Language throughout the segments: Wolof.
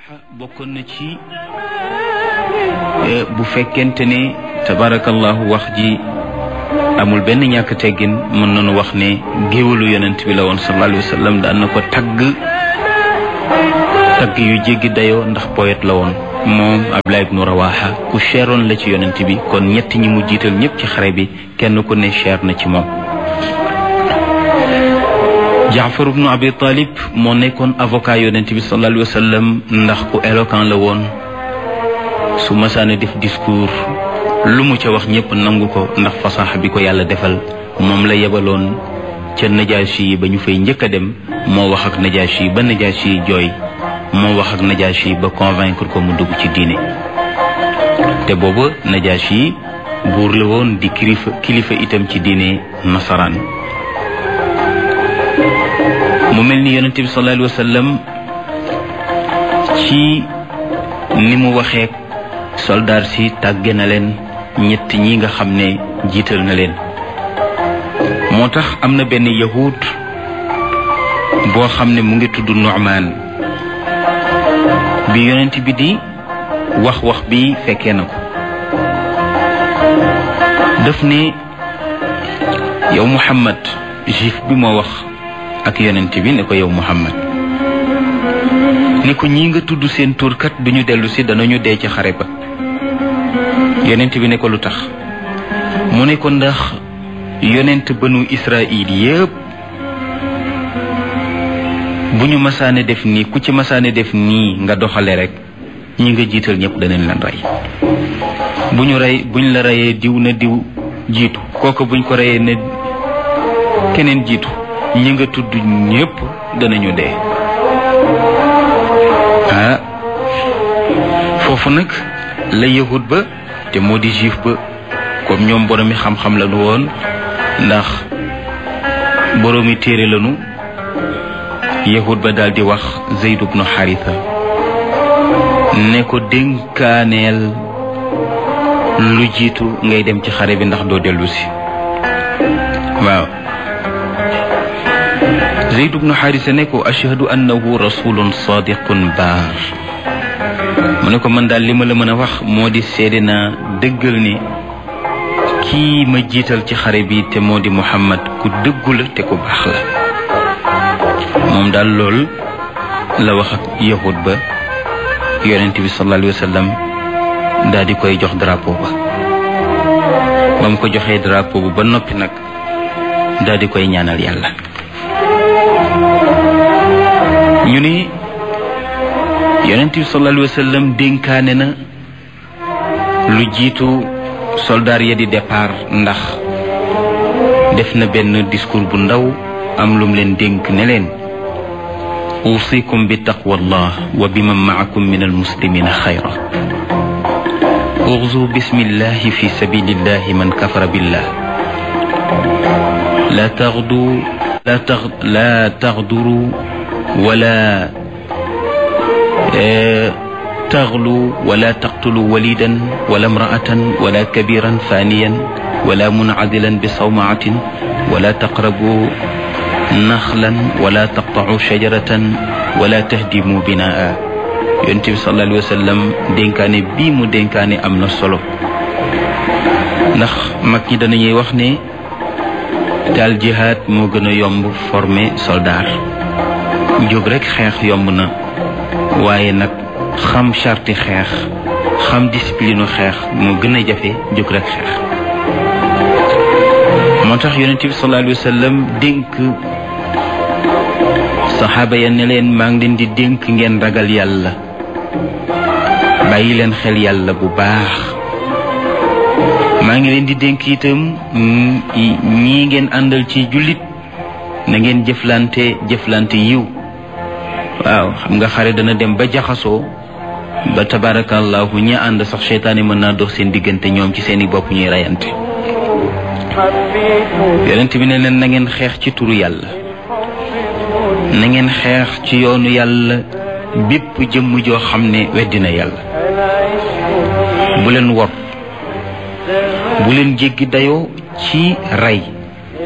bokkoon na ci bu fekkente ne tabarakallahu wax ji amul benn ñàkk teggin mën nañu wax ne géwalu yonent bi la woon sallallahu alayhi wa sallam daan na ko tagg tagg yu jéggi dayoo ndax poète la woon moom Abdullah ibnu Rawaha ku cheroon la ci yonent bi kon ñett ñi mu jiital ñëpp ci xare bi kenn ku ne cher na ci moom Jaafar ibnu Abi Talib moo nekkoon avocat yonent bi sallallahu alayhi wa sallam ndax ku éloquent la woon su masaana def discours lu mu ca wax ñëpp nangu ko ndax fasaxa bi ko yàlla defal moom la yebaloon ca Najaashi yi ba ñu fay njëkk a dem moo wax ak Najaashi yi ba Najaashi yi jooy moo wax ak Najaashi yi ba convaincre ko mu dugg ci diine te booba Najaashi yi buur la woon di kilifa kilifa itam ci diine nasaraan mu mel ni yonente bi sallallahu alayhi wa sallam ci ni mu waxee soldaar si tàgge na leen ñett ñi nga xam ne jiital na leen moo tax am na benn yahud boo xam ne mu ngi tudd Nu'man bi yonent bi di wax wax bi fekkee na ko daf ne yow Muhammad juif bi moo wax ak yonent bi ne ko yow Muhammad ne ko ñi nga tudd seen turkat duñu dellu si danañu dee ci xare ba yonent bi ne ko lu tax mu ne ko ndax yonent banu Israil yépp bu ñu masaane def nii ku ci masaane def nii nga doxale rek ñi nga jiital ñëpp danañ leen rey bu ñu rey buñ la reyee diw na diw jiitu kooku buñ ko reyee ne keneen jiitu ñi nga tudd ñëpp danañu dee ah foofu nag la yahud ba te moo di juif ba comme ñoom boroomi xam-xam lañu woon ndax boroomi téere lañu yahud ba daal di wax Zayd ibnu Haritha ne ko dénkaaneel lu jiitu ngay dem ci xare bi ndax doo dellu si waaw Zayd ibnu Haritha ne ko ashhadu annahu rasulun sadiqun baar mu ne ko man daal li ma la mën a wax moo di seede naa dëggal ni kii ma jiital ci xare bi te moo di Muhammad ku dëggu la te ku baax la moom daal lool la wax ak yahud ba yonent bi sallallahu alayhi wa sallam daal di koy jox drapeau ba ba mu ko joxee drapeau ba ba noppi nag daal di koy ñaanal yàlla ñu ni yonent bi sallallahu alayhi wa sallam dénkaane na lu jiitu soldaar ya di départ ndax def na benn discours bu ndaw am lum leen dénk ne leen usikum bi taqwallah wa biman maakum min almuslimina xayra uxzu bismillahi fi sabilillahi man kafara billah la taxdu la tax la taxduru wala taxlu wala taqtulu walidan wala imraatan wala kabiran faniyan wala munadilan bi sawmaatin wala taqrabu naxlan wala taqtacu shajaratan wala tahdimu binaa yonent bi sallallahu alayhi wa sallam dénkaane bii mu dénkaane am na solo ndax mag ñi danañuy wax ne daal jihaad moo gën a yomb former soldat jóg rek xeex yomb na waaye nag xam charti xeex xam discipline xeex moo gën a jafe jóg rek xeex moo tax yonent bi sallallahu alayhi wa sallam dénk saxaaba ya ne leen maa ngi leen di dénk ngeen ragal yàlla bàyyi leen xel yàlla bu baax maa ngi leen di dénk itam ñii ngeen àndal ci jullit na ngeen jëflante jëflante yiw waaw xam nga xare dana dem ba jaxasoo ba tabarakallahu ñi ànd sax seytaane mën naa dox seen diggante ñoom ci seeni bopp ñuy reyante yonent bi ne leen na ngeen xeex ci turu yàlla na ngeen xeex ci yoonu yàlla bépp jëmm joo xam ne weddina yàlla bu leen wor bu leen jéggi dayoo ci rey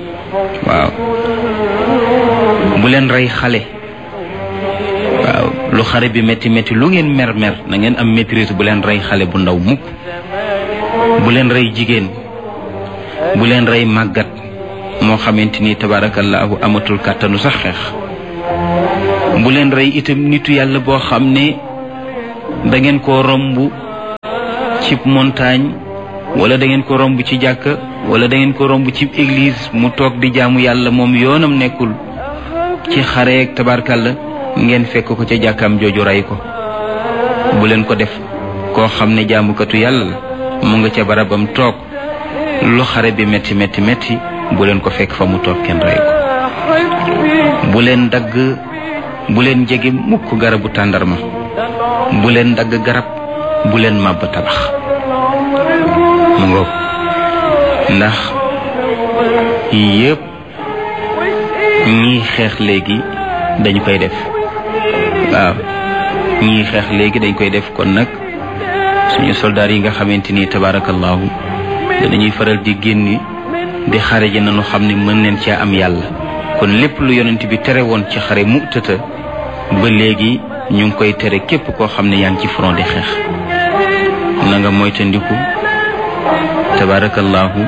waaw bu leen rey xale waaw lu xare bi métti métti lu ngeen mer mer na ngeen am maîtrise bu leen rey xale bu ndaw mukk bu leen rey jigéen bu leen rey màggat moo xamante ni tabaarakallaahu amatul kàttanu sax xeex bu leen rey itam nitu yàlla boo xam ne da ngeen ko romb ci montagne wala da ngeen ko romb ci jàkka wala da ngeen ko romb ci église mu toog di jaamu yàlla moom yoonam nekkul ci xareeg tabarkalla ngeen fekk ko ca jàkkaam jooju rey ko bu leen ko def koo xam ne jaamukatu yàlla la mu nga ca barabam toog lu xare bi metti metti metti bu leen ko fekk fa mu toog kenn rey ko bu leen dagg bu leen jege mukk garabu tàndarma bu leen dagg garab bu leen màbb tabax mu ngoog ndax yëpp ñii xeex léegi dañu koy def waaw ñii xeex léegi dañ koy def kon nag suñu soldaar yi nga xamante ni tabaarakallaahu danañuy faral di génni di xare ji nañu xam ne mën neen cee am yàlla kon lépp lu yonent bi tere woon ci xare mu tëta ba léegi ñu ngi koy tere képp koo xam ne yaa ngi ci front di xeex na nga moytandiku tabaarakallaahu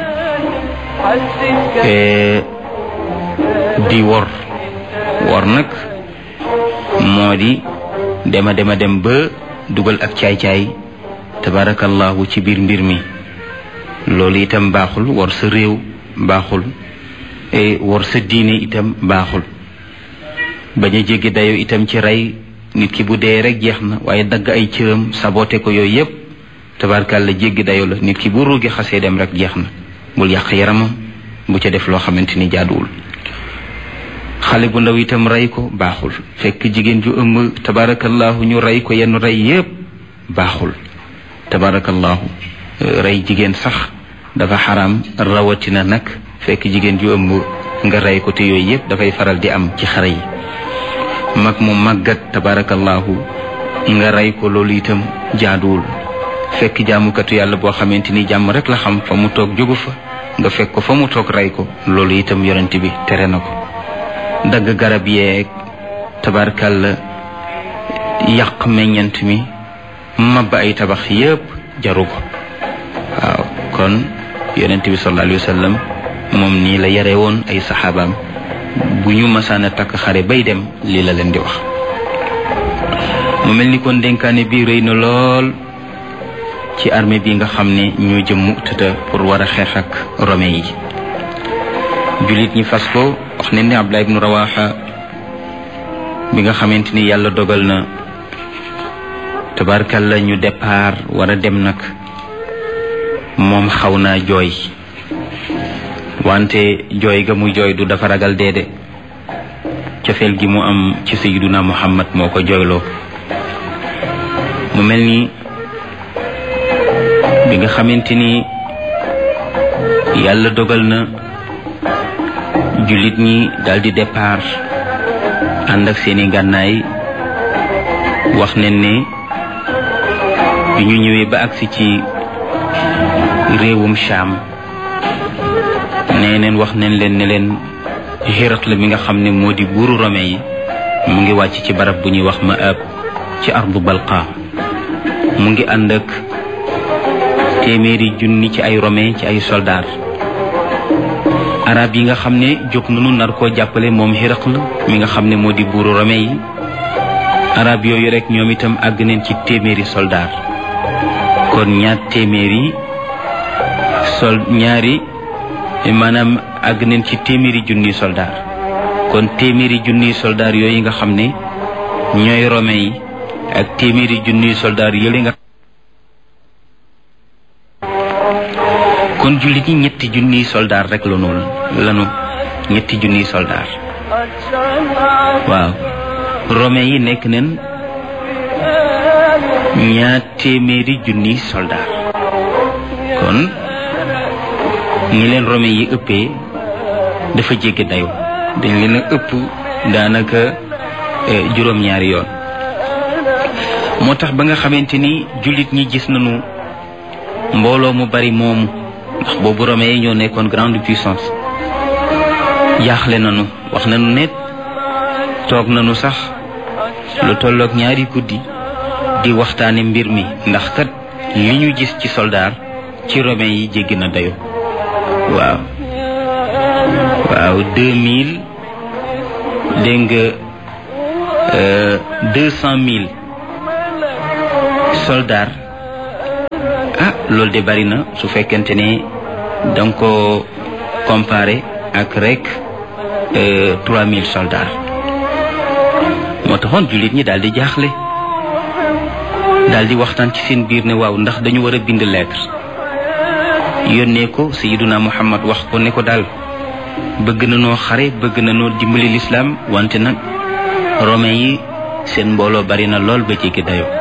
di wor wor nag moo di dema dema dem ba dugal ak caay-caay tabaarakallaahu ci biir mbir mi loolu itam baaxul wor sa réew baaxul wor sa diine itam baaxul bañ a jéggi dayo itam ci rey nit ki bu dee rek jeex na waaye dagg ay cëram saboté ko yooyu yépp tabaarkàlla jéggi dayo la nit ki bu ruugi xasee dem rek jeex na bul yàq yaramam bu ca def loo xamante ni jaaduwul xale bu ndaw itam rey ko baaxul fekk jigéen ju ëmb tabaarakallaahu ñu rey ko yenn rey yépp baaxul tabaarakallaahu rey jigéen sax dafa xaraam rawatina nag fekk jigéen ju ëmb nga rey ko te yooyu yépp dafay faral di am ci xare yi mag mu màggat tabaarakallaahu nga rey ko loolu itam jaaduwul fekk jaamukatu yàlla boo xamante ni jàmm rek la xam fa mu toog jógu fa nga fekk ko fa mu toog rey ko loolu itam yonent bi tere na ko dagg garab yeeg tabarkalla yàq meññant mi mabba ay tabax yépp jaru ko waaw kon yonent bi sallallahu alayhi wa sallam moom nii la yare woon ay saxaabaam bu ñu masaana takk xare bay dem lii la leen di wax mu mel ni kon dénkaane bi rëy na lool ci armée bi nga xam ne ñoo jëm Mu'tata pour war a xeex ak romain yi jullit ñi fas ko wax ne ni Abdullah ibnu Rawaxa bi nga xamante ni yàlla dogal na tabarkalla ñu départ war a dem nag moom xaw naa jooy wante jooy ga mu jooy du dafa ragal deede cofeel gi mu am ci sayyiduna Muhammad moo ko jooyloo mu mel ni bi nga xamante ni yàlla dogal na jullit ñi daldi départ ànd ak seeni ngànnaay wax nañ ne bi ñu ñëwee ba agsi ci réewum Shaam nee neen wax nañ leen ne leen Hiraql mi nga xam ne moo di buuru Rome yi mu ngi wàcc ci barab bu ñuy wax Maab ci ardu Balqa mu ngi ànd ak téeméeri junni ci ay Romain ci ay soldaar arab yi nga xam ne jóg nañu nar koo jàppale moom Hiraql mi nga xam ne moo di buuru Romain yi arab yooyu rek ñoom itam àgg neen ci téeméeri soldaar kon ñaar téeméeri sol ñaari maanaam àgg neen ci téeméeri junniy soldaar kon téeméeri junniy soldaar yooyu nga xam ne ñooy Romain yi ak téeméeri junniy soldaar yële nga kon jullit ñi ñetti junniy soldaar rek la noonu lanu ñetti junniy soldaar waaw romain yi nekk nen ñaar téeméeri junniy soldaar kon ñi leen romain yi ëppee dafa jéggi dayo dañ leen a ëpp daanaka juróom-ñaari yoon moo tax ba nga xamante ni jullit ñi gis nañu mbooloo mu bari moomu ndax boobu romain yi ñoo nekkoon grande puissance jaaxle nañu wax nañu ne toog nañu sax lu tolloog ñaari guddi di waxtaane mbir mi ndax kat li ñu gis ci soldaar ci romain yi jéggi na dayo waaw waaw deux mille dégg nga deux cent mille soldats ah loolu de bari na su fekkente ne da nga ko comparé ak rek trois mille soldats moo taxoon jullit ñi daal di jaaxle daal di waxtaan ci seen biir ne waaw ndax dañu war a bind lettre yónnee ko sayiduna muhammad wax ko ne ko daal bëgg na noo xare bëgg na noo dimbali lislaam wante nag romain yi seen mbooloo bari na lool ba jéggi dayo